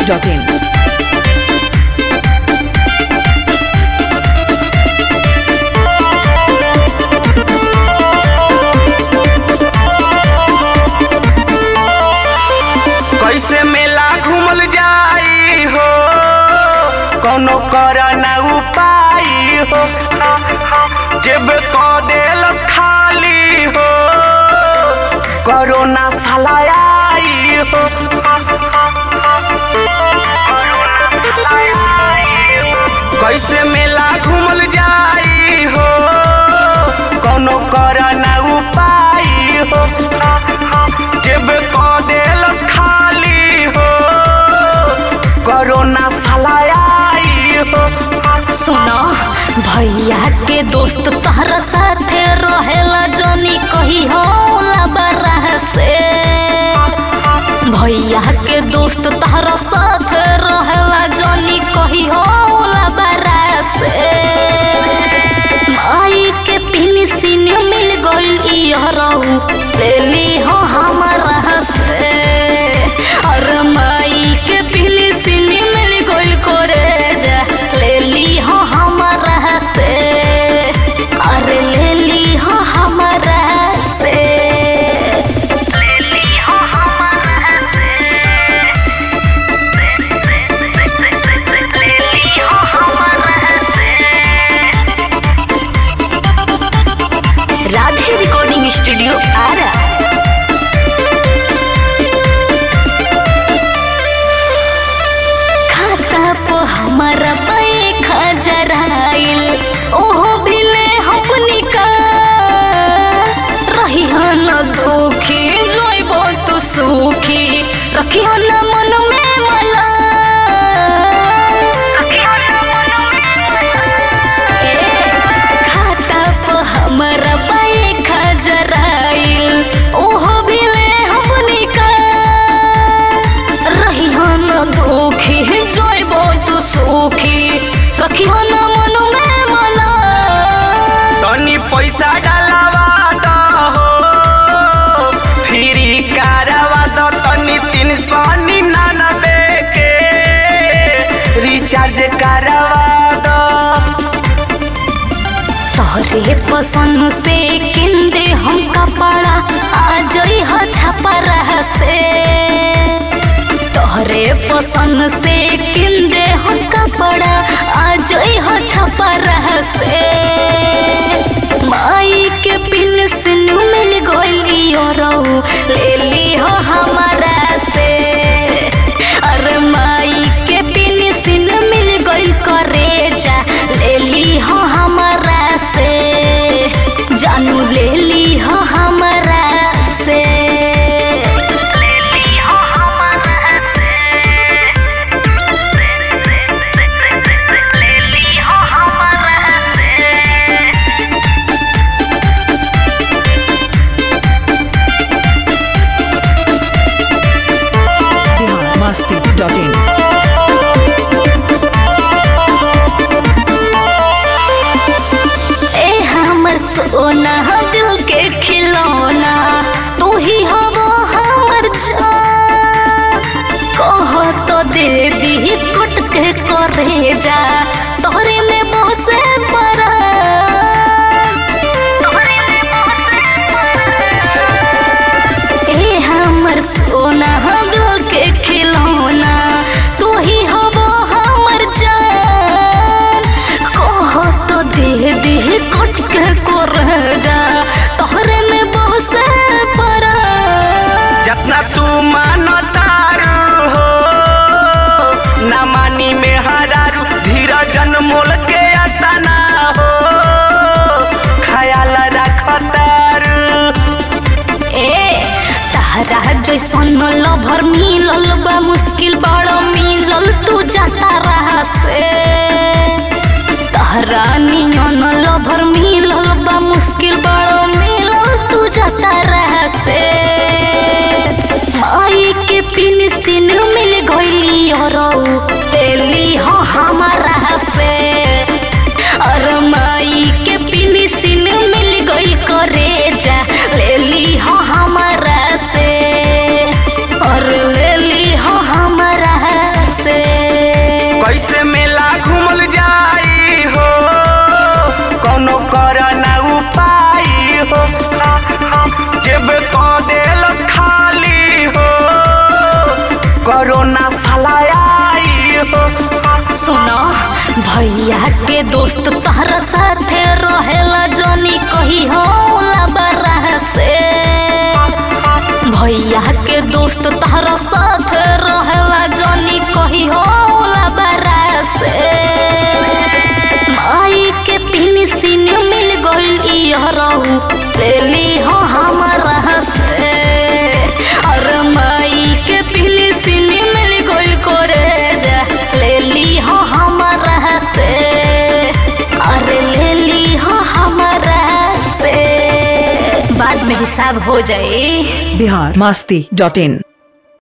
masti.in. कैसे मेला घूमल जाई हो कोनो कर ना उपाय हो जेब क देलस खाली हो कोरोना साला आई हो कैसे मेला घूमल जाई हो कोनो कर ना उपाय हो जेब क देलस खाली हो कोरोना साला आई हो सुनो भैया के दोस्त तहरा साथे रहेला जनी कही होला बरह से भैया के दोस्त तहरा साथे रहेला जनी कही होला बरह से माई के पिन सिन मिल गइल इहरऊ ले ली हो हमारा से अरे माई के पिन सिन मिल गइल करे जा ले ली हो हमारा से अरे ले ली हो हमारा से ले ली हो हमारा से ले ली हो हमारा से राधे रिकॉर्डिंग स्टूडियो आरा खाता पो हमारा पे खजराइल ओहो भिले अपनी का रही हन दुखी जोइबो तू सुखी रखी हन मन में मला रखी हन मन में ए, खाता पो हमारा पे खजराइल ओहो भिले अपनी का रही हन दुखी जोइबो तू सुखी रखी हन मन में मला तनी पैसा डालावा द हो फ्री कारवा द तनी तीन सौ निन्यानबे के रिचार्ज करवा द तोहरे पसंद से किंदे हम कपड़ा आ जई ह छपरा से तोहरे पसंद से किंदे हम कपड़ा आ जई ह छपरा से माई के पिन सिन मिल गइली औरऊ ले ली हो हमारा से अरे माई के पिन सिन मिल गइल करे जा ले ली हो हमारा से जानू ले ली हो हमारा से ले ली हो हमारा से ले ली हो हमारा से Bihar masti.in. ए हमर सोना दिल के खिलौना तू ही हवो हमर जान कह तो दे दी कुट के करे जा तोहरे में बसे परा ए हमर सोना दिल के खिलौना तू ही हवो हमर जान कह तो दे दे कट के कर जा तोहरे में बसे परा जितना तू मानतारू हो ना मानी में हरारू धीरजन मोल के अतना हो ख्याल रखतारू ए तारा जैसन लभर मिलल बा मुश्किल बड़ मिलल तू जाता रहा से तारा नियन लभर मिलल बा मुश्किल बड़ मिलल तू जाता रहा से माई के पिन सिन मिल गइली औरऊ तेली हो हमारा से और माई के पिन सिन मिल गई करे जा ले ली हो हमारा से और ले ली हो हमारा से भैया के दोस्त तहरा साथे रहेला जनी कही होला बरह से भैया के दोस्त तहरा साथे रहेला जनी कही होला बरह से माई के पिन सिन मिल गइल इहरऊ लेली हो हमारा से अरे माई के पिन सिन मिल गइल करे जा लेली हो हमारा से अरे लेली हो हमारा से बाद में हिसाब हो जाए बिहार मस्ती डॉट इन